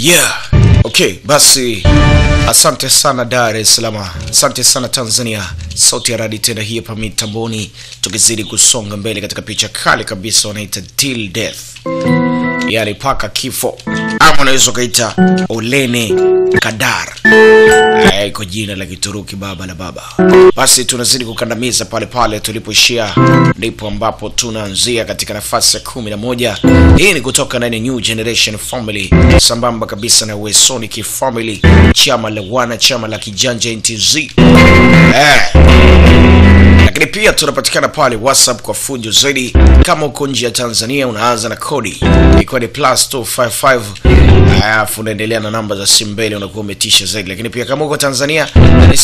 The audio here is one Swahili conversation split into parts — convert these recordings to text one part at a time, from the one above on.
Yeah. Okay, basi asante sana Dar es Salaam, asante sana Tanzania. Sauti ya radi tena hii hapa mitamboni, tukizidi kusonga mbele katika picha kali kabisa wanaita till death, yani paka kifo, ama unaweza ukaita Olene Kadar Eh, kwa jina la Kituruki baba la baba. Basi tunazidi kukandamiza pale pale tulipoishia, ndipo ambapo tunaanzia katika nafasi ya kumi na moja. Hii ni kutoka ndani ya New Generation Family, sambamba kabisa na Wesonic Family, chama la wana, chama la kijanja NTZ eh. Lakini pia tunapatikana pale WhatsApp kwa fujo zaidi. Kama uko nje ya Tanzania, unaanza na kodi ikiwa ni plus 255 alafu unaendelea na namba za simu mbele, unakuwa umetisha zaidi. Lakini pia kama uko Tanzania ni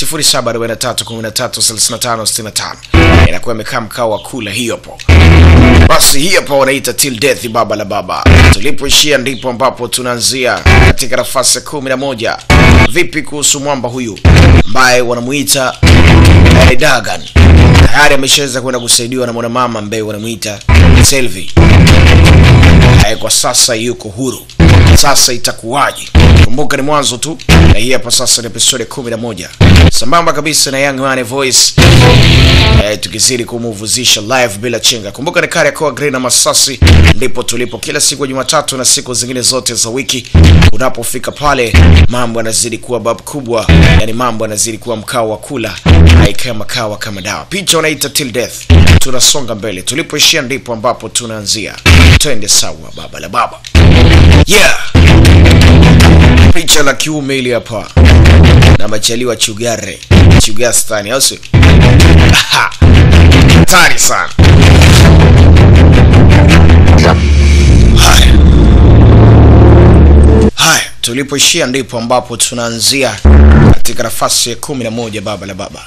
0743133565 inakuwa imekaa mkao wa kula hiyo hapo. Basi hii hapa wanaita till death, baba la baba. Tulipoishia ndipo ambapo tunaanzia katika nafasi ya kumi na moja. Vipi kuhusu mwamba huyu ambaye wanamuita eh, Dagan? Tayari ameshaweza kwenda kusaidiwa na mwanamama ambaye wanamuita Selvi. Eh, kwa sasa yuko huru. Sasa itakuwaje? Kumbuka ni mwanzo tu, na hii hapa sasa ni episode kumi na moja sambamba kabisa na Young Money Voice eh, tukizidi kumuvuzisha live bila chenga. Kumbuka ni Kariakoo Green na Masasi, ndipo tulipo kila siku ya Jumatatu na siku zingine zote za wiki. Unapofika pale, mambo yanazidi kuwa bab kubwa, yani mambo yanazidi kuwa mkao wa kula, haikama makawa kama dawa. Picha unaita till death, tunasonga mbele. Tulipoishia ndipo ambapo tunaanzia. Twende sawa, baba la baba, yeah. Picha la kiume ili hapa na machaliwa chugare chugastani, au sio? Aha. Hatari sana. Haya, haya, tulipoishia ndipo ambapo tunaanzia katika nafasi ya kumi na moja baba la baba.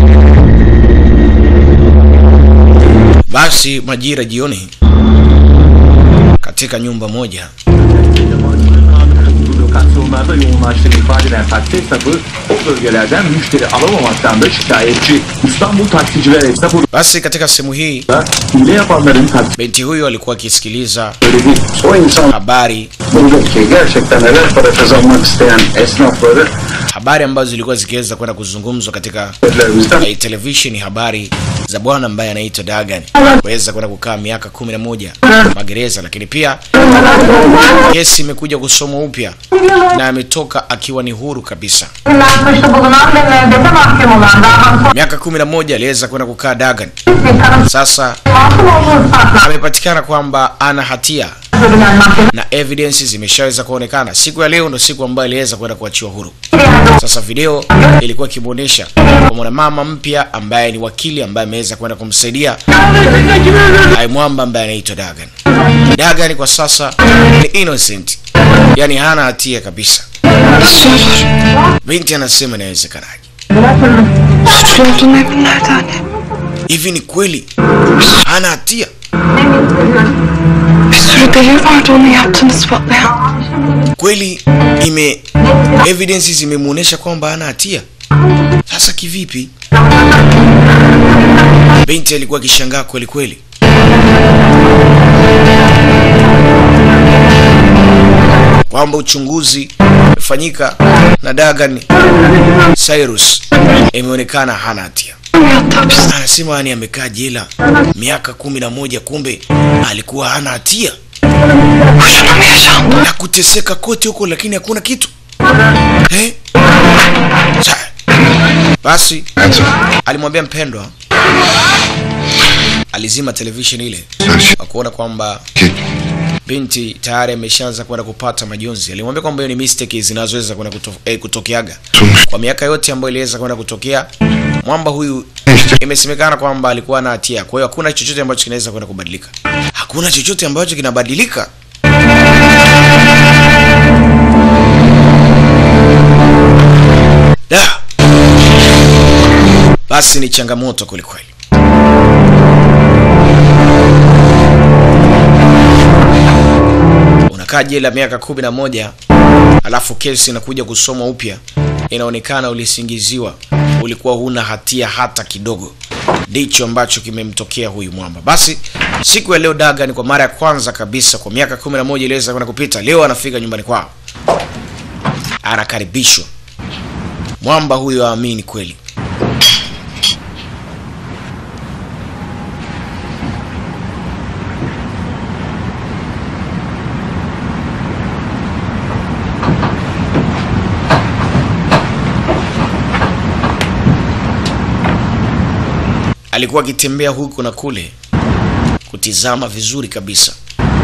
Basi majira jioni, katika nyumba moja lokasyonlarda yoğunlaştığını ifade eden taksi esnafı o bölgelerden müşteri alamamaktan da şikayetçi. İstanbul Taksiciler Esnafı basi katika sehemu hii da hile yapanların binti huyo alikuwa akisikiliza taksitleri değil. O insan habari buradaki gerçekten helal para kazanmak isteyen esnafları habari ambazo zilikuwa zikiweza kwenda kuzungumzwa katika bizden eh, televisheni, habari za bwana ambaye anaitwa Dagan kuweza kwenda kukaa miaka kumi na moja magereza, lakini pia kesi imekuja kusomwa upya na ametoka akiwa ni huru kabisa. Kullanmışta bulunan ve müebbete mahkum olan daha Miaka kumi na moja aliweza kwenda kukaa Dagan. tanım Sasa masum olduğu ispatlandı. amepatikana kwamba ana hatia Bilen mahkeme na evidence zimeshaweza kuonekana. Siku ya leo ndo siku ambayo aliweza kwenda kuachiwa huru. Sasa video ilikuwa ikimwonyesha kwa mwanamama mpya ambaye ni wakili ambaye ameweza kwenda kumsaidia ai mwamba ambaye anaitwa Dagan. Dagan kwa sasa ni innocent, yani hana hatia kabisa. Binti anasema inawezekanaje? Suçlu olduğum emin nerede anne? Hivi ni kweli hana hatia? Bir sürü delil vardı onu yaptığını ispatlayan. Kweli ime evidence zimemuonesha kwamba hana hatia. Sasa kivipi? Binti alikuwa akishangaa kweli kweli. kwamba uchunguzi umefanyika na Dagan Cyrus imeonekana hana hatia. Hatta hapiste. Anasema yani amekaa jela miaka kumi na moja, kumbe alikuwa hana hatia Boşuna mı yaşandı? na kuteseka kote huko, lakini hakuna kitu eh? Sa- Basi alimwambia mpendwa, alizima television ile kwa kuona kwamba binti tayari ameshaanza kwenda kupata majonzi. Alimwambia kwamba hiyo ni mistake zinazoweza kwenda kuto, eh, kutokeaga kwa miaka yote ambayo iliweza kwenda kutokea. Mwamba huyu imesemekana kwamba alikuwa na hatia, kwa hiyo hakuna chochote ambacho kinaweza kwenda kubadilika. Hakuna chochote ambacho kinabadilika. Da. Basi ni changamoto kwelikweli. Unakaa jela miaka kumi na moja alafu kesi inakuja kusomwa upya, inaonekana ulisingiziwa, ulikuwa huna hatia hata kidogo. Ndicho ambacho kimemtokea huyu mwamba. Basi siku ya leo Dagan kwa mara ya kwanza kabisa kwa miaka kumi na moja iliweza kwenda kupita, leo anafika nyumbani kwao. anakaribishwa. Mwamba huyo aamini kweli. Alikuwa akitembea huku na kule kutizama vizuri kabisa.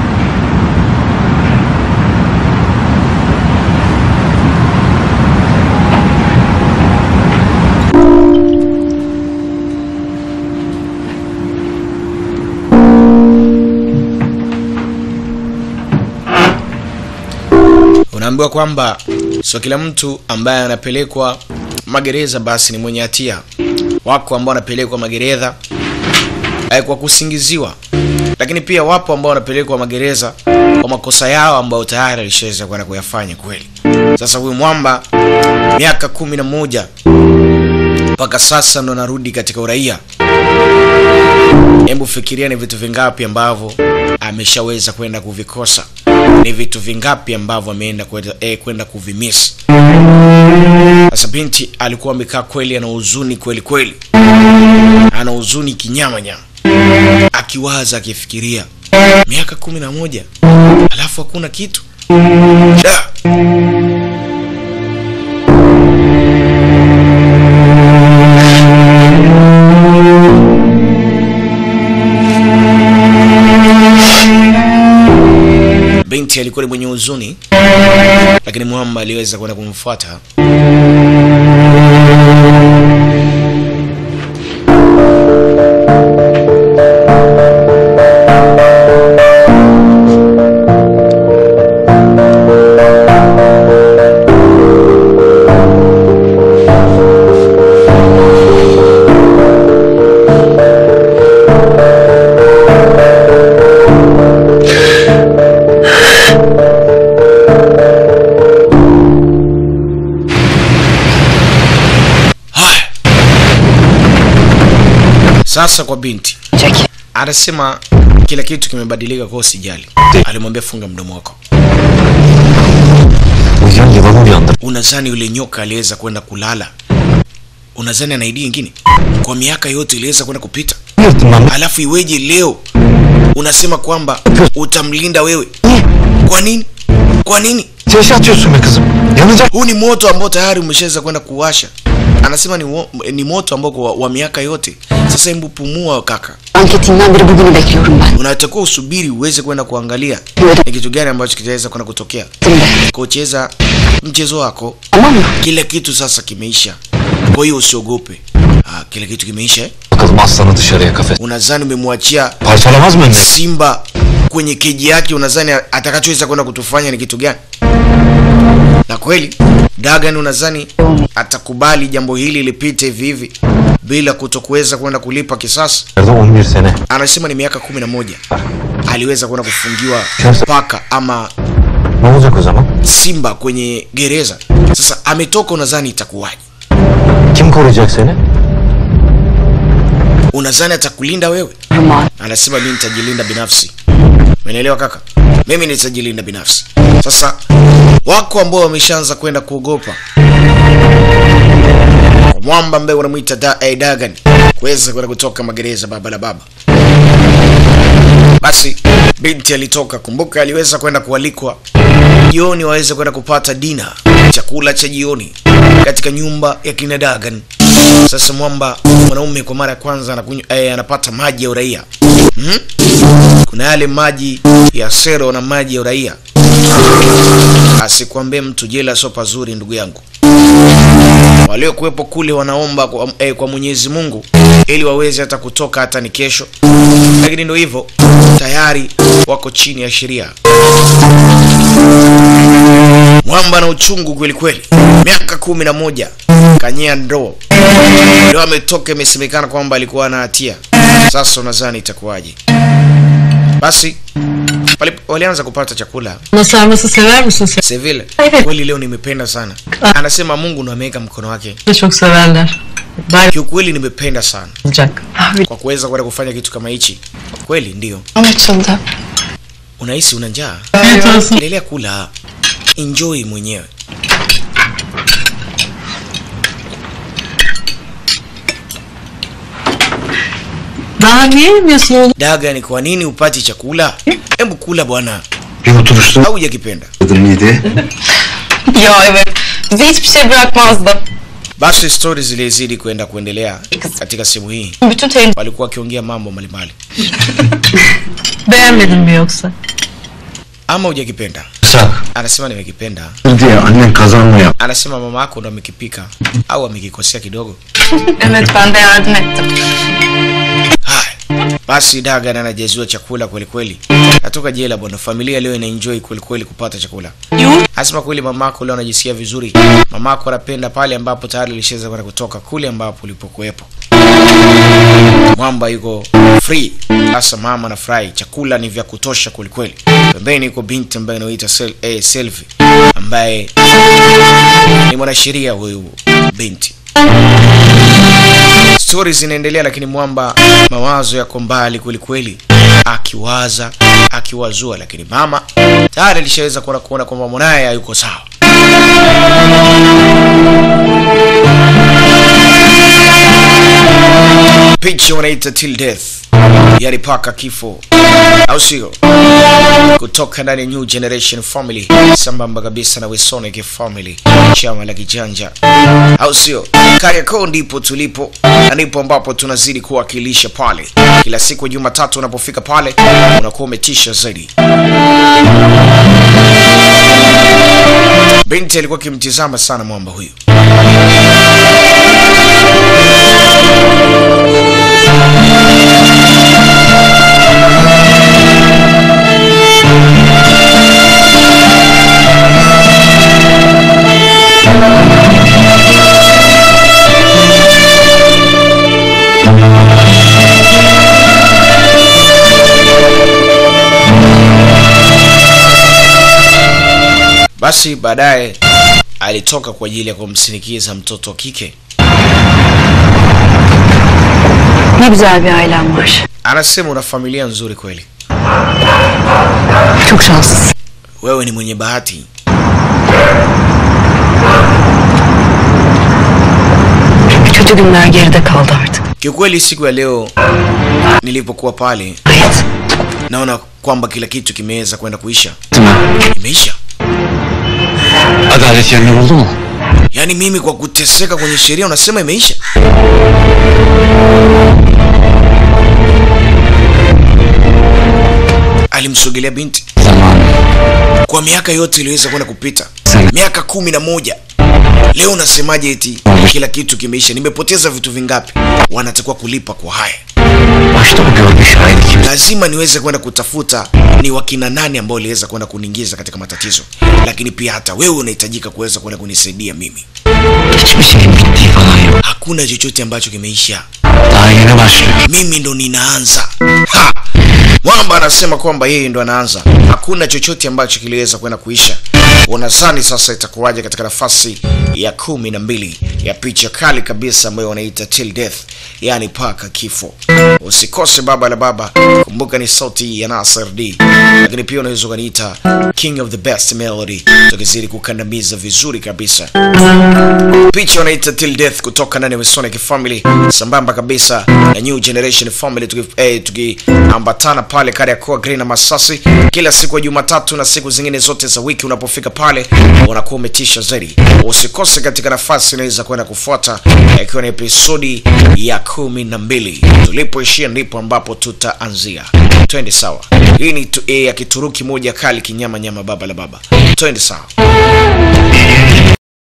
Unaambiwa kwamba sio kila mtu ambaye anapelekwa magereza basi ni mwenye hatia. Wako ambao wanapelekwa magereza eh, kwa kusingiziwa, lakini pia wapo ambao wanapelekwa magereza kwa makosa yao ambayo tayari alishaweza kwenda kuyafanya kweli. Sasa huyu mwamba miaka kumi na moja mpaka sasa ndo anarudi katika uraia. Hebu fikiria ni vitu vingapi ambavyo ameshaweza kwenda kuvikosa, ni vitu vingapi ambavyo ameenda kwenda eh, kwenda kuvimiss. Sasa binti alikuwa amekaa kweli, ana huzuni kweli kweli, ana huzuni kinyama nyama, akiwaza akifikiria, miaka kumi na moja alafu hakuna kitu da. Binti alikuwa ni mwenye huzuni, lakini Mwamba aliweza kwenda kumfuata. Haya, sasa kwa binti Jackie. anasema kila kitu kimebadilika, kwa usijali. Alimwambia funga mdomo wako. Uyuyan yılanı uyandır. Unadhani yule nyoka aliweza kwenda kulala? Unadhani ana idea nyingine? Kwa miaka yote iliweza kwenda kupita, Yırtın lan. alafu iweje leo unasema kwamba utamlinda wewe? Kwa nini? Kwa nini? Ateşe atıyorsun be kızım. Yanacak. Huu ni moto ambao tayari umeshaweza kwenda kuwasha. Anasema ni, wo, ni moto ambao kwa, wa miaka yote. Sasa hebu pumua kaka, Anketinden beri bugünü bekliyorum ben. unatakiwa usubiri uweze kwenda kuangalia ni kitu gani ambacho kitaweza kwenda kutokea. Şimdi. Kucheza mchezo wako, Tamam mı? kila kitu sasa kimeisha, kwa hiyo usiogope. Ah, kila kitu kimeisha eh? Bakalım aslanı dışarıya kafes. Unadhani umemwachia Parçalamaz mı önüne? simba kwenye keji yake, unadhani atakachoweza kwenda kutufanya ni kitu gani? Na kweli Dagan, unadhani atakubali jambo hili lipite hivi hivi bila kutokuweza kwenda kulipa kisasi? Nerede 11 sene. Anasema ni miaka kumi na moja aliweza kwenda kufungiwa paka ama Ne olacak o zaman? simba kwenye gereza. Sasa ametoka, unadhani itakuwaje? Kim koruyacak seni? Unadhani atakulinda wewe? Ruman. Anasema mimi nitajilinda binafsi. Umenielewa kaka? Mimi nitajilinda binafsi. Sasa wako ambao wameshaanza kwenda kuogopa Kwa mwamba ambaye wanamwita da, eh, Dagan kuweza kwenda kutoka magereza baba la baba. Basi binti alitoka, kumbuka aliweza kwenda kualikwa jioni waweze kwenda kupata dina, chakula cha jioni katika nyumba ya kina Dagan. Sasa mwamba mwanaume kwa mara ya kwanza anakunywa, eh, anapata maji ya uraia hmm? Kuna yale maji ya sero na maji ya uraia. Asikwambie mtu jela sio pazuri, ndugu yangu. Waliokuwepo kule wanaomba kwa, eh, kwa Mwenyezi Mungu ili waweze hata kutoka hata ni kesho, lakini ndio hivyo, tayari wako chini ya sheria. Mwamba na uchungu kweli kweli, miaka kumi na moja kanyea ndoo, leo ametoka, imesemekana kwamba alikuwa na hatia. Sasa unadhani itakuwaje? Basi wali- walianza kupata chakula Sarması sever misin sen? Seville, Evet. kweli leo nimependa sana. Anasema Mungu ndo ameweka mkono wake. de çok severler. Ben Kiukweli nimependa sana olacak. Abi kwa kuweza kwenda kufanya kitu kama hichi. Kweli ndio. açıldı. Unahisi una njaa? Afiyet olsun. Endelea kula, enjoy mwenyewe. Daha niye yemiyorsun oğlum? Daga, ni kwa nini upati chakula? Hebu kula bwana, Bir oturuşta au hujakipenda? mıydı? Ya evet. Bize hiçbir şey bırakmazdı. Basi stori zilizidi kwenda kuendelea katika sehemu hii, Bütün terim walikuwa wakiongea mambo mbalimbali. Beğenmedin mi yoksa? Ama hujakipenda? Sak. Anasema nimekipenda. diye annen kazanmaya. Anasema mama yako ndo amekipika au amekikosea kidogo. evet ben de yardım ettim. Haya, basi Daga na anajaziwa chakula kweli kweli, natoka jela bwana. Familia leo inaenjoy kweli kweli kupata chakula. Anasema kweli mamako leo anajisikia vizuri. Mamako anapenda pale ambapo tayari alishaweza kwenda kutoka kule ambapo ulipokuwepo. Mwamba yuko free. Sasa mama anafurahi, chakula ni vya kutosha kweli kweli. Pembeni yuko binti ambaye anaitwa Sel eh, Selvi ambaye ni mwanasheria huyu binti. Stori zinaendelea, lakini Mwamba mawazo yako mbali kweli kweli, akiwaza akiwazua, lakini mama tayari alishaweza kuona kuona kwamba mwanaye hayuko sawa. Picha wanaita till death, yani paka kifo, au sio? Kutoka ndani ya New Generation Family, sambamba kabisa na Wesonic Family, chama la kijanja, au sio? Kariakoo ndipo tulipo na ndipo ambapo tunazidi kuwakilisha pale. Kila siku ya Jumatatu unapofika pale unakuwa umetisha zaidi. Binti alikuwa akimtizama sana mwamba huyu. Basi baadaye alitoka kwa ajili ya kumsindikiza mtoto wa kike. Ne güzel bir ailem var. Anasema una familia nzuri kweli, Çok şanslısın. wewe ni mwenye bahati. Kötü günler geride kaldı artık. Kiukweli siku ya leo nilipokuwa pale, Hayat. naona kwamba kila kitu kimeweza kwenda kuisha. Imeisha. Adalet yerini buldu mu? Yaani mimi kwa kuteseka kwenye sheria unasema imeisha? Alimsogelea binti Zamanı. kwa miaka yote iliweza kwenda kupita, miaka kumi na moja. Leo unasemaje eti kila kitu kimeisha? Nimepoteza vitu vingapi? Wanatakiwa kulipa kwa haya. Başta o görgü şahidi kim? lazima niweze kwenda kutafuta ni wakina nani ambao waliweza kwenda kuniingiza katika matatizo, lakini pia hata wewe unahitajika kuweza kwenda kunisaidia mimi. Hiçbir şeyin bittiği falan yok. Hakuna chochote ambacho kimeisha, Daha yeni başlıyor. mimi ndo ninaanza. Ha! Mwamba anasema kwamba yeye ndo anaanza, hakuna chochote ambacho kiliweza kwenda kuisha. Unadhani sasa itakuwaje katika nafasi ya kumi na mbili ya picha kali kabisa ambayo wanaita Till Death, yani paka kifo. Usikose baba la baba, kumbuka ni sauti ya Nasir D, lakini pia unaweza ukaniita King of the Best Melody, tukizidi kukandamiza vizuri kabisa picha wanaita Till Death kutoka ndani ya Masonic Family sambamba kabisa na New Generation Family tuki- eh, tukiambatana pale Kariakoo Green na Masasi kila siku ya Jumatatu na siku zingine zote za wiki. Unapofika pale unakuwa umetisha zaidi. Usikose katika nafasi inaweza kwenda kufuata eh, ikiwa ni episodi ya kumi na mbili. Tulipoishia ndipo ambapo tutaanzia. Twende sawa. Hii ni tu, eh, ya Kituruki moja kali kinyama nyama baba la baba. Twende sawa.